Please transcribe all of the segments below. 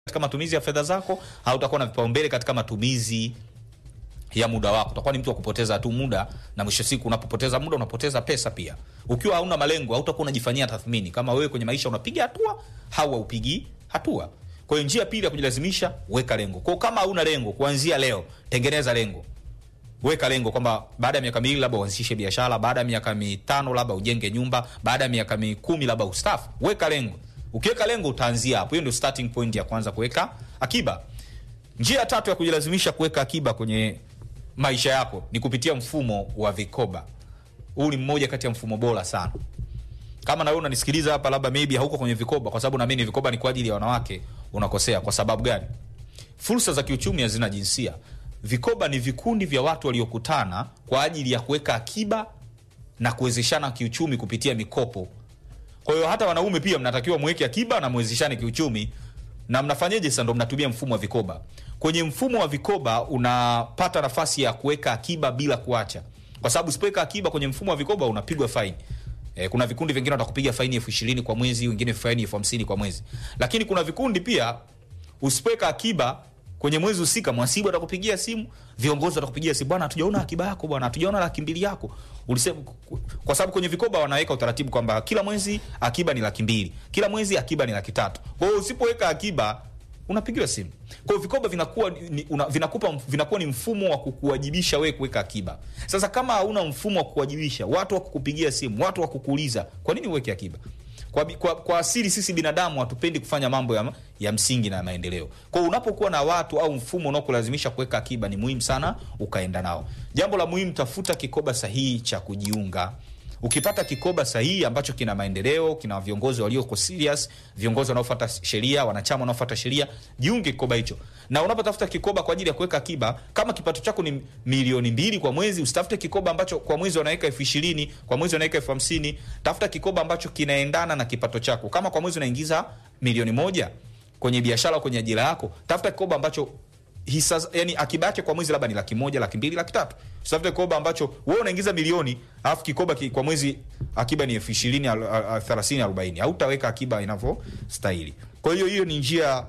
katika matumizi ya fedha zako, hautakuwa na vipaumbele katika matumizi ya muda wako. Utakuwa ni mtu wa kupoteza tu muda, na mwisho siku unapopoteza muda unapoteza pesa pia. Ukiwa hauna malengo, hautakuwa unajifanyia tathmini kama wewe kwenye maisha unapiga hatua au haupigi hatua. Kwa hiyo njia pili ya kujilazimisha, weka lengo. Kwa hiyo kama hauna lengo, kuanzia leo tengeneza lengo weka lengo kwamba baada ya miaka miwili labda uanzishe biashara, baada ya miaka mitano labda ujenge nyumba, baada ya miaka mikumi labda ustafu. Weka lengo. Ukiweka lengo utaanzia hapo. Hiyo ndio starting point ya kwanza, kuweka akiba. Njia ya tatu ya kujilazimisha kuweka akiba kwenye maisha yako ni kupitia mfumo wa vikoba. Huu ni mmoja kati ya mfumo bora sana. Kama na wewe unanisikiliza hapa, labda maybe hauko kwenye vikoba, kwa sababu naamini vikoba ni kwa ajili ya wanawake, unakosea. Kwa sababu gani? Fursa za kiuchumi hazina jinsia. Vikoba ni vikundi vya watu waliokutana kwa ajili ya kuweka akiba na kuwezeshana kiuchumi kupitia mikopo. Kwa hiyo hata wanaume pia mnatakiwa mweke akiba na mwezeshane kiuchumi. Na mnafanyeje sasa? Ndo mnatumia mfumo wa vikoba. Kwenye mfumo wa vikoba unapata nafasi ya kuweka akiba bila kuacha, kwa sababu usipoweka akiba kwenye mfumo wa vikoba unapigwa faini. E, kuna vikundi vingine watakupiga faini elfu ishirini kwa mwezi, wengine faini elfu hamsini kwa mwezi. Lakini kuna vikundi pia usipoweka akiba kwenye mwezi husika, mwasibu atakupigia simu, viongozi watakupigia simu, bwana, hatujaona akiba yako bwana, hatujaona laki mbili yako. Ulisema kwa sababu kwenye vikoba wanaweka utaratibu kwamba kila mwezi akiba ni laki mbili, kila mwezi akiba ni laki tatu. Kwa hiyo usipoweka akiba unapigiwa simu. Kwa hiyo vikoba vinakuwa ni, una, vinakupa vinakuwa ni mfumo wa kukuwajibisha wewe kuweka akiba. Sasa kama hauna mfumo wa kukuwajibisha, watu wa kukupigia simu, watu wa kukuuliza, kwa nini uweke akiba? Kwa, kwa, kwa asili sisi binadamu hatupendi kufanya mambo ya, ya msingi na maendeleo. Kwa hiyo unapokuwa na watu au mfumo unaokulazimisha kuweka akiba, ni muhimu sana ukaenda nao. Jambo la muhimu, tafuta kikoba sahihi cha kujiunga. Ukipata kikoba sahihi ambacho kina maendeleo, kina viongozi walioko serious, viongozi wanaofuata sheria, wanachama wanaofuata sheria, jiunge kikoba hicho. Na unapotafuta kikoba kwa ajili ya kuweka akiba, kama kipato chako ni milioni mbili kwa mwezi, usitafute kikoba ambacho kwa mwezi wanaweka elfu ishirini kwa mwezi wanaweka elfu hamsini Tafuta kikoba ambacho kinaendana na kipato chako. Kama kwa mwezi unaingiza milioni moja kwenye biashara au kwenye ajira yako, tafuta kikoba ambacho hisa, yani akiba yake kwa mwezi labda ni laki moja, laki mbili, laki tatu. Usitafute kikoba ambacho wewe unaingiza milioni alafu kikoba ki, kwa mwezi akiba ni elfu ishirini, thelathini, arobaini. Hautaweka akiba inavyostahili. Kwa hiyo hiyo ni njia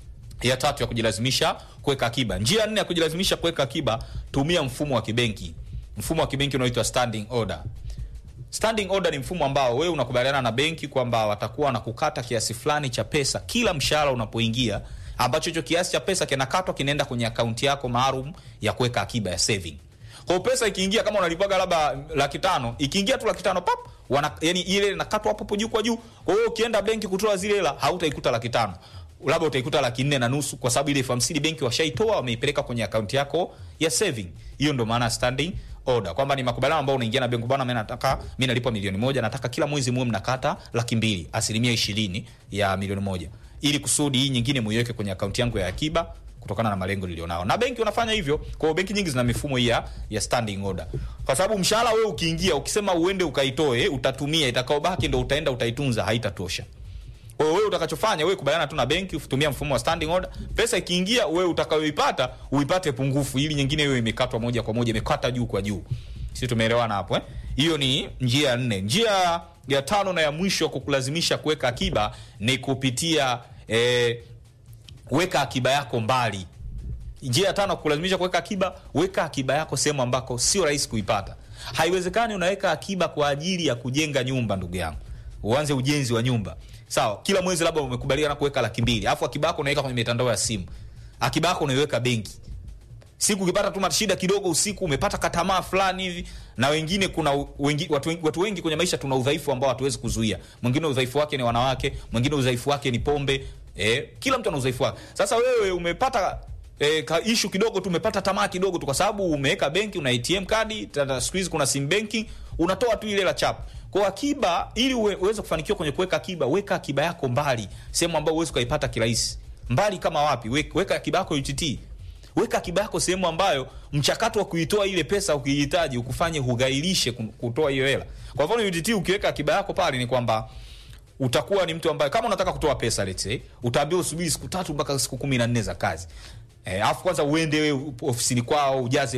ya tatu ya kujilazimisha kuweka akiba. Njia nne ya kujilazimisha kuweka akiba, tumia mfumo wa kibenki. Mfumo wa kibenki unaoitwa standing order. Standing order ni mfumo ambao wewe unakubaliana na benki kwamba watakuwa wanakukata kiasi fulani cha pesa kila mshahara unapoingia, ambacho hicho kiasi cha pesa kinakatwa kinaenda kwenye akaunti yako maalum ya kuweka akiba ya saving. Kwa hiyo pesa ikiingia, kama unalipaga labda laki tano, ikiingia tu laki tano pap, wana, yani ile inakatwa hapo juu kwa juu. Kwa hiyo ukienda benki kutoa zile hela hautaikuta laki tano labda utaikuta laki nne na nusu kwa sababu ile elfu hamsini benki washaitoa wameipeleka kwenye akaunti yako ya saving. Hiyo ndo maana standing order, kwamba ni makubaliano ambayo unaingia na benki, bwana, mimi nataka mimi nalipwa milioni moja, nataka kila mwezi muwe mnakata laki mbili, asilimia ishirini ya milioni moja, ili kusudi hii nyingine muiweke kwenye akaunti yangu ya akiba kutokana na malengo nilionao. Na benki unafanya hivyo. Kwa hiyo benki nyingi zina mifumo hii ya standing order, kwa sababu mshahara wewe ukiingia, ukisema uende ukaitoe, utatumia, itakaobaki ndo utaenda utaitunza, haitatosha. Kwa hiyo wewe utakachofanya wewe kubaliana tu na benki, utumia mfumo wa standing order. Pesa ikiingia, wewe utakayoipata uipate pungufu, ili nyingine hiyo imekatwa moja kwa moja, imekata juu kwa juu. Sisi tumeelewana hapo eh? Hiyo ni njia ya nne. Njia ya tano na ya mwisho kukulazimisha kuweka akiba ni kupitia eh, weka akiba yako mbali. Njia ya tano kukulazimisha kuweka akiba, weka akiba yako sehemu ambako sio rahisi kuipata. Haiwezekani unaweka akiba kwa ajili ya kujenga nyumba, ndugu yangu, uanze ujenzi wa nyumba Sawa, kila mwezi labda umekubaliana kuweka laki mbili, alafu akiba yako unaweka kwenye mitandao ya simu, akiba yako unaiweka benki. Siku ukipata tu shida kidogo usiku, umepata katamaa fulani hivi, na wengine kuna wengi, watu, wengi, watu wengi kwenye maisha tuna udhaifu ambao hatuwezi kuzuia. Mwingine udhaifu wake ni wanawake, mwingine udhaifu wake ni pombe. Eh, kila mtu ana udhaifu wake. Sasa wewe umepata eh, ishu kidogo tu, umepata tamaa kidogo tu, kwa sababu umeweka benki, una ATM kadi, siku hizi kuna sim banking, unatoa tu ile la chap kwa akiba ili uweze kufanikiwa kwenye kuweka akiba, weka akiba yako mbali, sehemu ambayo uweze kuipata kirahisi. Mbali kama wapi? Weka, weka akiba yako UTT. Weka akiba yako sehemu ambayo mchakato wa kuitoa ile pesa ukihitaji ukufanye hugailishe kutoa hiyo hela. Kwa mfano UTT, ukiweka akiba yako pale ni kwamba utakuwa ni mtu ambaye kama unataka kutoa pesa let's say, utaambiwa usubiri siku tatu mpaka siku kumi na nne za kazi. Eh, afu kwanza uende wewe ofisini kwao ujaze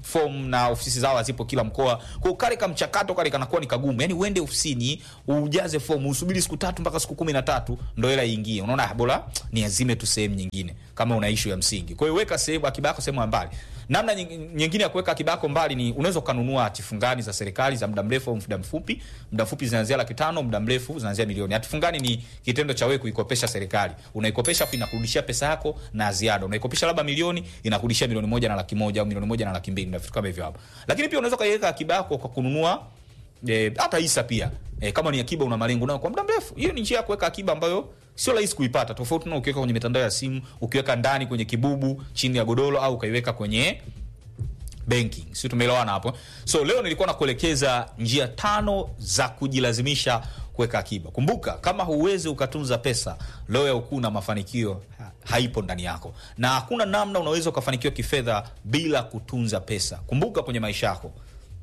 form na ofisi zao hazipo kila mkoa kwao kale ka mchakato kale kanakuwa ni kagumu yani uende ofisini ujaze fomu usubiri siku tatu mpaka siku kumi na tatu ndo hela iingie unaona ah, bora ni azime tu sehemu nyingine kama una ishu ya msingi kwa hiyo weka sehemu akiba yako sehemu ya mbali namna nying- nyingine ya kuweka akiba yako mbali ni unaweza ukanunua hatifungani za serikali za muda mrefu au muda mfupi muda mfupi zinaanzia laki tano muda mrefu zinaanzia milioni hatifungani ni kitendo cha wewe kuikopesha serikali unaikopesha afu inakurudishia pesa yako na ziada unaikopesha labda milioni inakurudishia milioni moja na laki moja au milioni moja na laki mbili na vitu kama hivyo hapo lakini pia unaweza ukaiweka akiba yako kwa kununua eh, hata hisa pia eh, kama ni akiba una malengo nayo kwa muda mrefu hiyo ni njia ya kuweka akiba ambayo sio rahisi kuipata tofauti na ukiweka kwenye mitandao ya simu ukiweka ndani kwenye kibubu chini ya godoro au ukaiweka kwenye banking si tumeelewana hapo so leo nilikuwa nakuelekeza njia tano za kujilazimisha kuweka akiba kumbuka kama huwezi ukatunza pesa leo ya ukuu na mafanikio ha- haipo ndani yako na hakuna namna unaweza ukafanikiwa kifedha bila kutunza pesa kumbuka kwenye maisha yako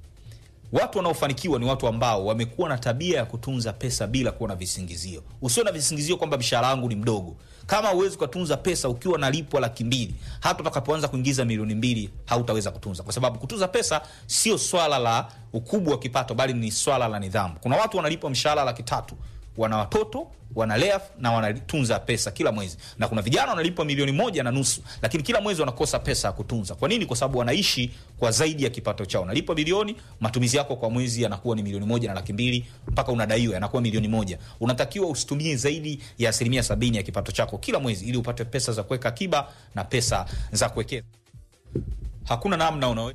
watu wanaofanikiwa ni watu ambao wamekuwa na tabia ya kutunza pesa bila kuwa na visingizio usio na visingizio kwamba mshahara wangu ni mdogo kama huwezi ukatunza pesa ukiwa nalipwa laki mbili hata utakapoanza kuingiza milioni mbili hautaweza kutunza kwa sababu kutunza pesa sio swala la ukubwa wa kipato bali ni swala la nidhamu kuna watu wanalipwa mshahara laki tatu wana watoto wanalea na wanatunza pesa kila mwezi na kuna vijana wanalipwa milioni moja na nusu lakini kila mwezi wanakosa pesa ya kutunza kwa nini kwa sababu wanaishi kwa zaidi ya kipato chao nalipwa bilioni matumizi yako kwa mwezi yanakuwa ni milioni moja na laki mbili mpaka unadaiwa yanakuwa milioni moja unatakiwa usitumie zaidi ya asilimia sabini ya kipato chako kila mwezi ili upate pesa za kuweka akiba na pesa za kuwekeza hakuna namna una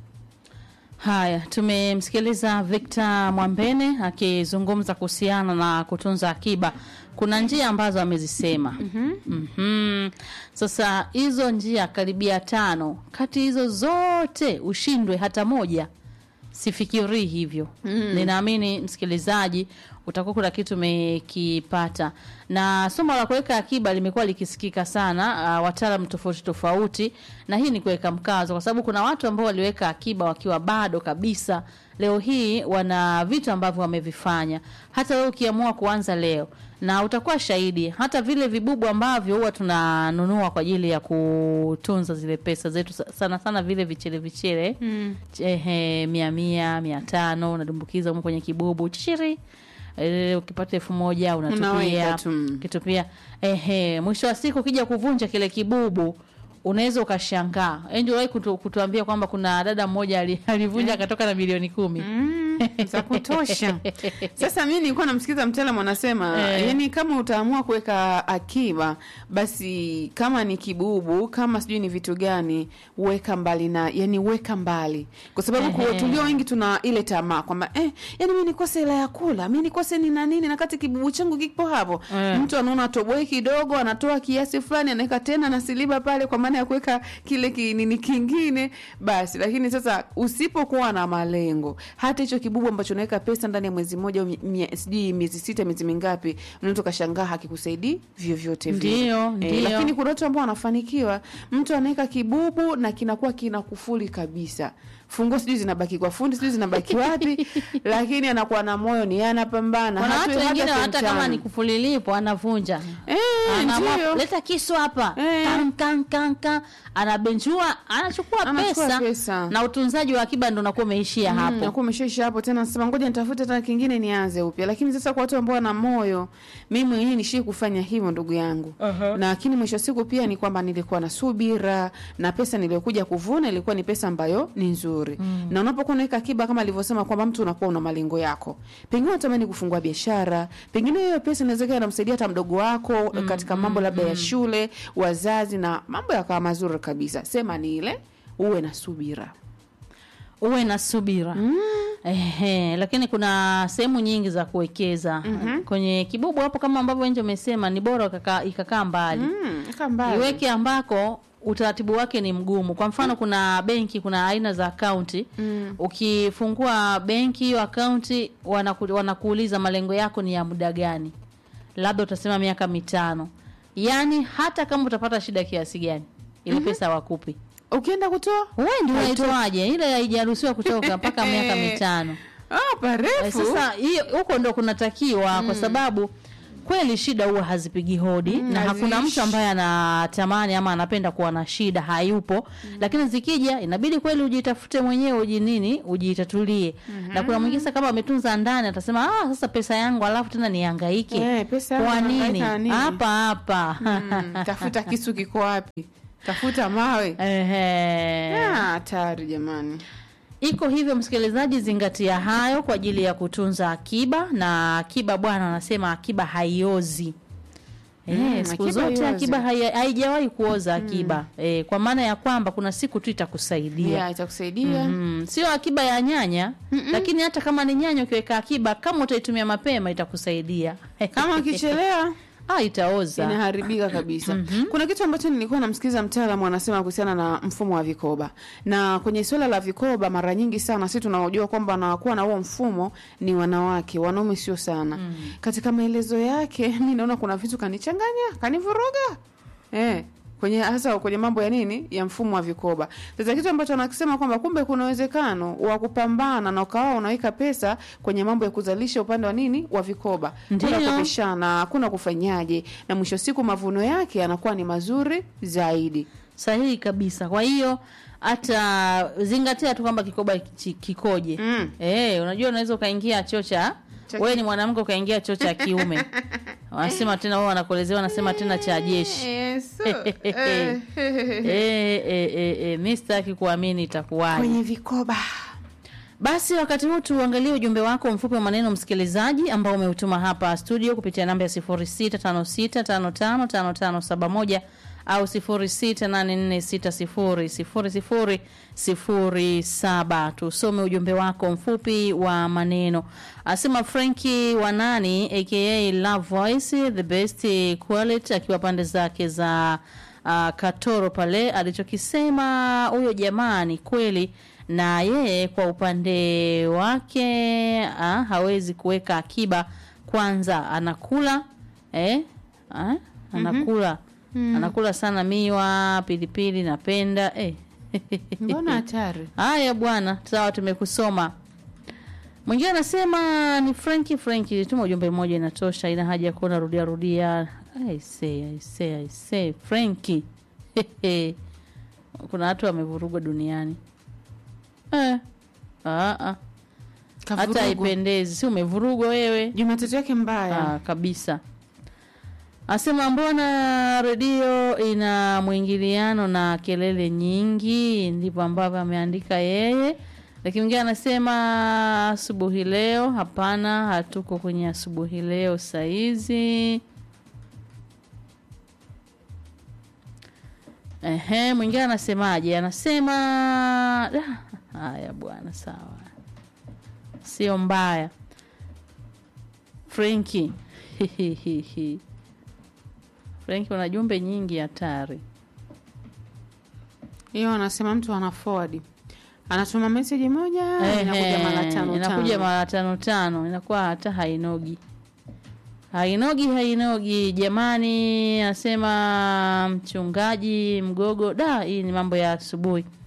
Haya, tumemsikiliza Victor Mwambene akizungumza kuhusiana na kutunza akiba. Kuna njia ambazo amezisema. mm-hmm. mm-hmm. Sasa hizo njia karibia tano, kati hizo zote ushindwe hata moja, sifikirii hivyo. mm. Ninaamini msikilizaji utakuwa kuna kitu umekipata, na somo la kuweka akiba limekuwa likisikika sana, uh, wataalam tofauti tofauti, na hii ni kuweka mkazo, kwa sababu kuna watu ambao waliweka akiba wakiwa bado kabisa, leo hii wana vitu ambavyo wamevifanya. Hata wewe ukiamua kuanza leo, na utakuwa shahidi, hata vile vibubu ambavyo huwa tunanunua kwa ajili ya kutunza zile pesa zetu, sa- sana sana vile vichele vichele mm. ehe, mia mia mia tano unadumbukiza humo kwenye kibubu chiri Eh, ukipata elfu moja unatupia Unaweka tu, mm. kitupia ehe, mwisho wa siku ukija kuvunja kile kibubu unaweza ukashangaa. Angel uliwahi kutu, kutuambia kwamba kuna dada mmoja ali- alivunja akatoka na milioni kumi Mm, za kutosha. Sasa mi nilikuwa namsikiza mtaalamu anasema Eh. yani, kama utaamua kuweka akiba, basi kama ni kibubu, kama sijui ni vitu gani, weka mbali na yani, weka mbali, kwa sababu Ehe. kwa tulio wengi tuna ile tamaa kwamba eh, yani mi nikose hela ya kula, mi nikose ni na nini, na kati kibubu changu kipo hapo. Eh. Mtu anaona toboe kidogo, anatoa kiasi fulani, anaweka tena na siliba pale, kwa maana ya kuweka kile kinini kingine basi. Lakini sasa usipokuwa na malengo, hata hicho kibubu ambacho unaweka pesa ndani ya mwezi mmoja au mie- sijui miezi sita, miezi mingapi, unaweza ukashangaa hakikusaidii vyovyote vile. Ndio, ndio. lakini kuna watu ambao wanafanikiwa, mtu anaweka kibubu na kinakuwa kina kufuli kabisa funguo sijui zinabaki kwa fundi sijui zinabaki wapi, lakini anakuwa na moyo, ni yeye anapambana. kuna hatoi watu wengine hata hata kama sentano. ni kufulilipo anavunja Eh, Anaamua, ndio. leta kisu hapa Eh. Kan, kan, kan, kan. anabenjua anachukua Anachukua pesa, pesa. na utunzaji wa akiba ndo unakuwa umeishia Mm, hapo nakuwa umeshaisha hapo tena, nasema ngoja nitafute hata kingine nianze upya. Lakini sasa kwa watu ambao wana moyo, mimi mwenyewe nishii kufanya hivyo ndugu yangu Uh-huh. na lakini mwisho wa siku pia ni kwamba nilikuwa na subira na pesa niliyokuja kuvuna ilikuwa ni pesa ambayo ni nzuri mm. na unapokuwa unaweka akiba kama alivyosema kwamba mtu unakuwa una malengo yako, pengine unatamani kufungua biashara, pengine hiyo pesa inawezekana inamsaidia hata mdogo wako mm, katika mambo labda ya shule, wazazi na mambo yakawa mazuri kabisa. Sema ni ile uwe na subira. uwe na subira Ehe, lakini kuna sehemu nyingi za kuwekeza kwenye kibubu hapo, kama ambavyo nje umesema, ni bora ukaka- ikakaa mbali Mm, kaa mbali. iweke ambako utaratibu wake ni mgumu. Kwa mfano, kuna benki, kuna aina za akaunti Mm. ukifungua benki hiyo akaunti wanaku, wanakuuliza malengo yako ni ya muda gani, labda utasema miaka mitano. Yaani hata kama utapata shida kiasi gani, ile pesa wakupi ukienda kutoa wewe ndio unaitoaje? Ile haijaruhusiwa kutoka mpaka miaka mitano. ah, Eh, parefu Sasa hiyo huko ndo kunatakiwa kwa sababu kweli shida huwa hazipigi hodi Mm, na hakuna haziishi. mtu ambaye anatamani ama anapenda kuwa na shida hayupo lakini zikija inabidi kweli ujitafute mwenyewe uji nini ujitatulie na kuna mwingine sasa kama ametunza ndani atasema ah, sasa pesa yangu alafu tena nihangaike Eh, pesa yangu kwa nini nahangaika na nini? hapa hapa Mm, tafuta kisu kiko wapi tafuta mawe Ehe. Ah, hatari jamani iko hivyo msikilizaji zingatia hayo kwa ajili ya kutunza akiba na akiba bwana anasema akiba haiozi Eh, Mm, siku akiba zote haiozi. akiba hai- haijawahi kuoza akiba eh, kwa maana ya kwamba kuna siku tu itakusaidia yeah, itakusaidia Mm, sio akiba ya nyanya lakini hata kama ni nyanya ukiweka akiba kama utaitumia mapema itakusaidia kama ukichelewa ah, itaoza inaharibika kabisa kuna kitu ambacho nilikuwa namsikiza mtaalamu anasema kuhusiana na mfumo wa vikoba na kwenye suala la vikoba mara nyingi sana si tunaojua kwamba wanakuwa na huo mfumo ni wanawake wanaume sio sana katika maelezo yake mi naona kuna vitu kanichanganya kanivuruga eh kwenye hasa kwenye mambo ya nini ya mfumo wa vikoba sasa kitu ambacho anakisema kwamba kumbe kuna uwezekano wa kupambana na ukawa unaweka pesa kwenye mambo ya kuzalisha upande wa nini wa vikoba Ndiyo. kuna kupishana hakuna kufanyaje na mwisho wa siku mavuno yake yanakuwa ni mazuri zaidi sahihi kabisa kwa hiyo hata zingatia tu kwamba kikoba kichi- kikoje Mm. Eh, unajua unaweza ukaingia choo cha Cha wewe ni mwanamke ukaingia choo cha kiume wanasema tena wao wanakuelezea wanasema tena cha jeshi Yes. eh, eh, eh, eh, mi sitaki kuamini itakuwaje kwenye vikoba basi wakati huu tuangalie ujumbe wako mfupi wa maneno msikilizaji ambao umeutuma hapa studio kupitia namba ya 0656555571 au 0684600007 tusome ujumbe wako mfupi wa maneno asema Franki Wanani aka Love Voice the best quality akiwa pande zake za uh, Katoro pale alichokisema huyo jamaa ni kweli na yeye kwa upande wake ah, hawezi kuweka akiba kwanza anakula eh, ah, anakula anakula sana miwa pilipili napenda eh. mbona hatari haya bwana sawa tumekusoma mwingine anasema ni franki franki tuma ujumbe mmoja inatosha ina haja ya kuona rudia rudia aise aise aise franki kuna watu wamevurugwa duniani eh. ah, ah. hata Kavurugwa. haipendezi si umevurugwa wewe jumatatu yake mbaya ah, kabisa asema mbona redio ina mwingiliano na kelele nyingi ndivyo ambavyo ameandika yeye lakini mwingine anasema asubuhi leo hapana hatuko kwenye asubuhi leo saizi Ehe, mwingine anasemaje? Anasema "Ah, haya bwana, sawa, sio mbaya. Frenki Frenki, una jumbe nyingi hatari. hiyo anasema mtu ana forward anatuma meseji moja inakuja mara Ehe, tano inakuja tano. mara tano tano, inakuwa hata hainogi hainogi hainogi. Jamani, anasema mchungaji Mgogo, da, hii ni mambo ya asubuhi.